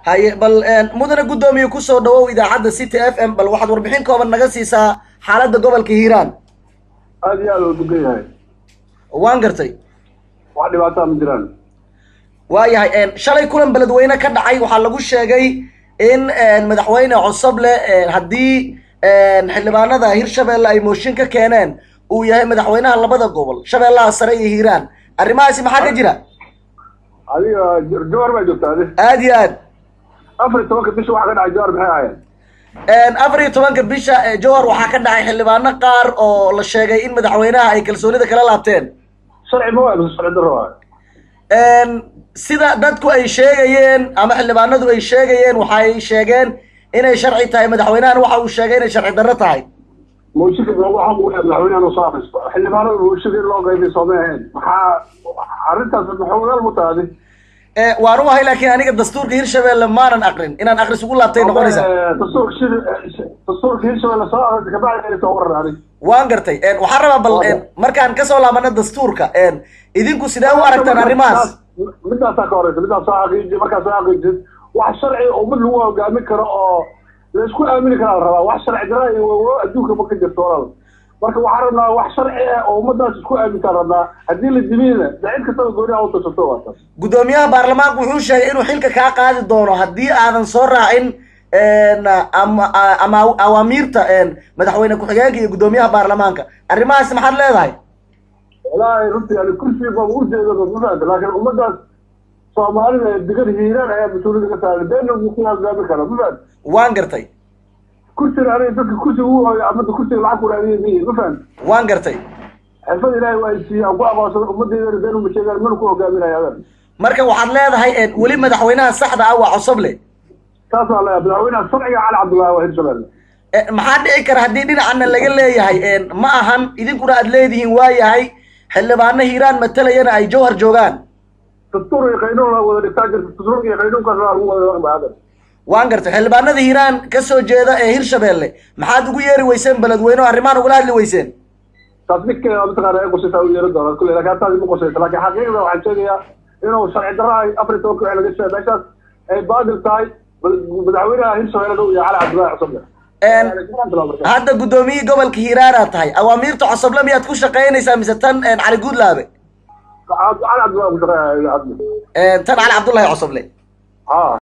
haye bal mudane guddoomiye kusoo dhawow idaacadda city f m bal waxaad warbixin kooban naga siisaa xaaladda gobolka hiiraan aad iyo aad u dugan yahay waan gartay wax dhibaataa ma jiraan waayahay shalay kulan beledweyne ka dhacay waxaa lagu sheegay in madaxweyne cosoble haddii xildhibaanada hirshabeelle ay mooshin ka keeneen uu yahay madaxweynaha labada gobol shabeellaha sare iyo hiiraan arrimahaasi maxaa ka jira adiga jawar baa joogta adi aad iyo aad afar iyo tobanka bisha waxa ka dhacay jawar maxay ahaayeen afar iyo tobanka bisha jowhar waxaa ka dhacay xildhibaano qaar oo la sheegay in madaxweynaha ay kalsoonida kala laabteen sharci ma waa mise sharci darro waa sida dadku ay sheegayeen ama xildhibaanadu ay sheegayeen waxay sheegeen inay sharci tahay madaxweynahan waxa uu sheegay inay sharci darro tahay mooshinka waxa uu yahay madaxweynahan usoo akhristo xildhibaanada mooshinka in loo qaybay soomay ahayn maxaa arrintaas maxuugaal mu tahay adi waan u ahay laakiin aniga dastuurka hirshabeelle maanan aqrin inaan aqris ugu laabtay noqonaysa dastuurka shir dastuurka hirshabeelle soo akhristo kabacdi soo warar adi waan gartay waxaan rabaa bal markaan kasoo laabano dastuurka idinku sidee u aragtaan arrimahaas midaasaa ka horeysa midaas soo xaqiiji markaa soo xaqiijid wax sharci ummad lagu hogaamin karo oo laisku aamini karaa la rabaa wax sharci dara iyo adduunka ma ka jirto walaal marka waxaan rabnaa wax sharci ah oo ummadaas isku aamintaan rabnaa haddii la dibiyna de cid kastaba gooni a utashato waa taas guddoomiyaha baarlamaanku wuxuu sheegay inuu xilka kaa qaadi doono haddii aadan soo raacin ama ama awaamiirta madaxweyne ku-xigeenka iyo guddoomiyaha baarlamaanka arrimahaasi maxaad leedahay wallaahi runtii yani kursi baa ujeeda mafahamta laakiin ummadaas soomaalida degan hiiraan ayaa mas-uuliyada ka saaray beena ku hogaami kara mafahamta waan gartay kursiga aniga dadka kursiga u hooyo amada kursiga lacag ku raadiya miyi mafahamta waan gartay xirfad ilaahay waa isiiye aan ku aqoonsado ummadayda been uma sheegaan mana ku hogaaminaya adan marka waxaad leedahay weli madaxweynaha saxda ah waa cosoble saas waa leeyahay madaxweynaha sharciga cali cabdullaahi waa hirshabelle maxaa dhici kara haddii dhinacana laga leeyahay ma ahan idinkuna aad leedihiin waa yahay xildhibaano hiiraan matalayana ay jawhar joogaan dastuur iyo qaynuun la wada dhigtaa jirta dastuurka iyo qaynuunkaas waa lagu wada dhaqma adan waan gartay xildhibaanada hiiraan ka soo jeeda ee hirshabeelle maxaad ugu yeeri weyseen beledweyne oo arrimahan ugala hadli weyseen taas ninkeeda mataqaana ay qosaysaa u yeeri doonaa kulle laakiin taasi ma qosaysa laakiin xaqiiqda waxaan sheegayaa inuu sharci darro ay afar iyo tobanka wixii laga sheegay meeshaas ay baadil tahay madaxweynaha hirshabelle uu yahay cali cabdullaahi cosoble hadda guddoomiyihii gobolka hiiraanaad tahay awaamiirta cosoble miyaad ku shaqaynaysaa mise tan cali guudlaabe cali cabdullaahi ku shaqeeya tan cali cabdullahi cosoble haa